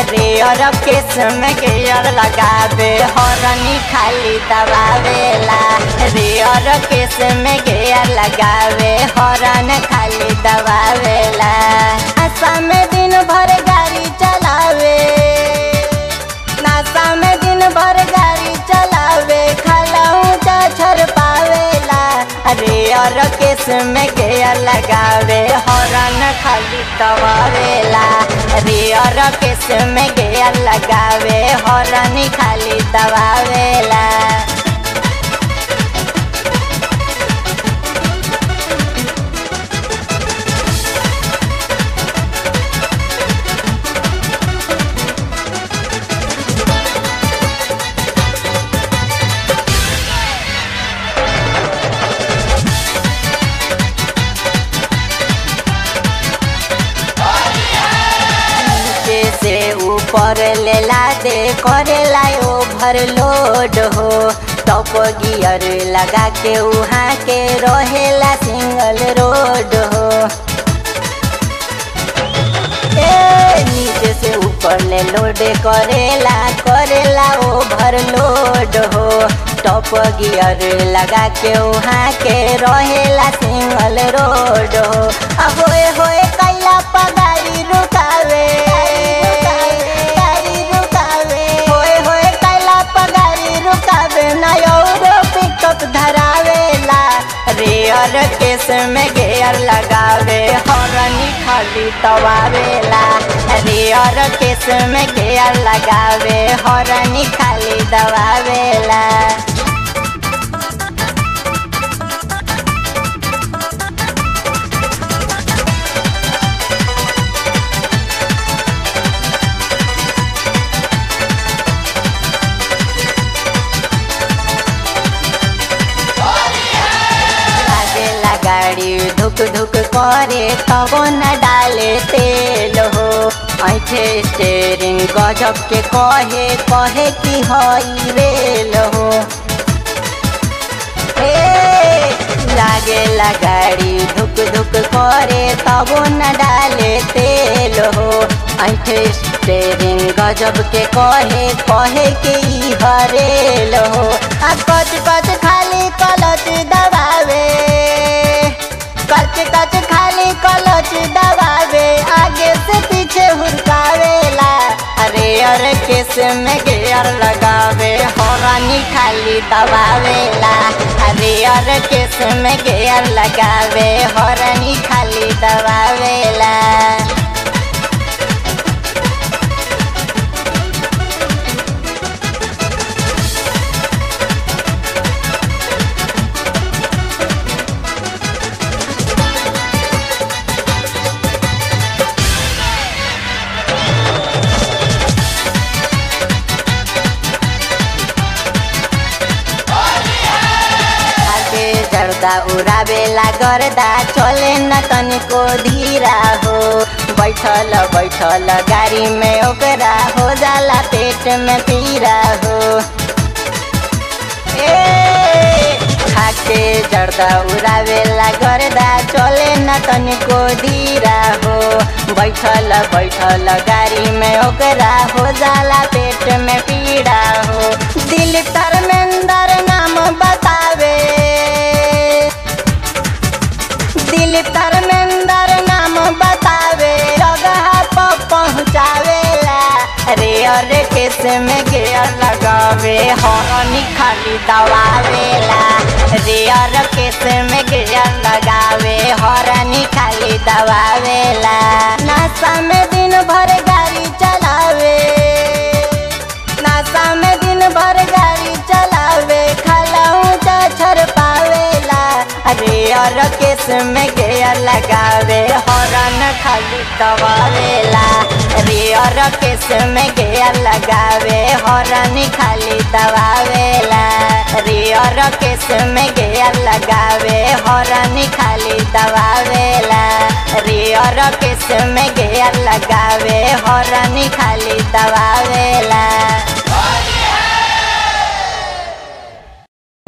rare केस में gear लगावे horn खाली दबावेला रेयर केस में गेयर लगावे हॉर्न खाली दबावेला आशा में दिन भर गाड़ी चलावे नाशा में दिन भर गाड़ी चलावे खाला ऊंचा छर पावेला अरे और केस में गेयर लगावे हॉर्न खाली दबावेला अरे और केस में गेयर लगावे हॉर्न खाली दबावेला नीचे से ऊपर लेला दे करेला ओवरलोड हो टॉप गियर लगा के उहाँ के रहेला सिंगल रोड हो ए नीचे से ऊपर ले लोड करेला करेला ओवरलोड हो टॉप गियर लगा के उहाँ के रहेला सिंगल रोड हो आ होए होए कैला पगारी रुकावे गाड़ी रुकावे होए होए कैला पगारी रुकावे ना और पिकअप धरावेला रेयर केस में गेयर लगावे हॉर्न खाली दबावेला रेयर केस में गेयर लगावे हॉर्न खाली दबावेला लागेला गाड़ी धुक धुक करे तब न डाले तेल हो ऐठे स्टेरिंग गजब के कहे कहे कि हई रेल हो ए, लागेला गाड़ी धुक धुक करे तब न डाले तेल हो ऐठे स्टेरिंग गजब के कहे कहे कि ई हरेल हो आ कच कच खाली कलच दबावे कच कच खाली कलच दबावे आगे से पीछे हुरकावेला अरे अरे केस में गेयर लगावे हॉर्न खाली दबावेला अरे अरे केस में गेयर लगावे हॉर्न खाली दबावेला आगे जर्दा उड़ावेला गर्दा चले न तनिको धीरा हो बैठल बैठल गाड़ी में ओकरा हो जाला पेट में पीरा हो ए खाके जर्दा उड़ावेला गर्दा चले न तनिको धीरा हो बैठल बैठल गाड़ी में ओकरा हो जाला पेट में पीड़ा हो दिल धर्मेंद्र नाम बतावे दिल धर्मेंद्र नाम बतावे जगह पर पहुँचावेला अरे अरे केस में गेयर लगावे हॉर्न खाली दबावेला रे अरे केस में गेयर लगावे हॉर्न खाली दबावेला नाशा में दिन भर गाड़ी चलावे नाशा में दिन भर गाड़ी चलावे खाला ऊंचा छर पावेला अरे और केस में गेयर लगावे हॉर्न खाली दबावेला अरे और केस में गेयर लगावे हॉर्न खाली दबावेला अरे और केस में गेयर लगावे हॉर्न खाली दबावेला अरे और केस में गेयर लगावे हॉर्न खाली दबावेला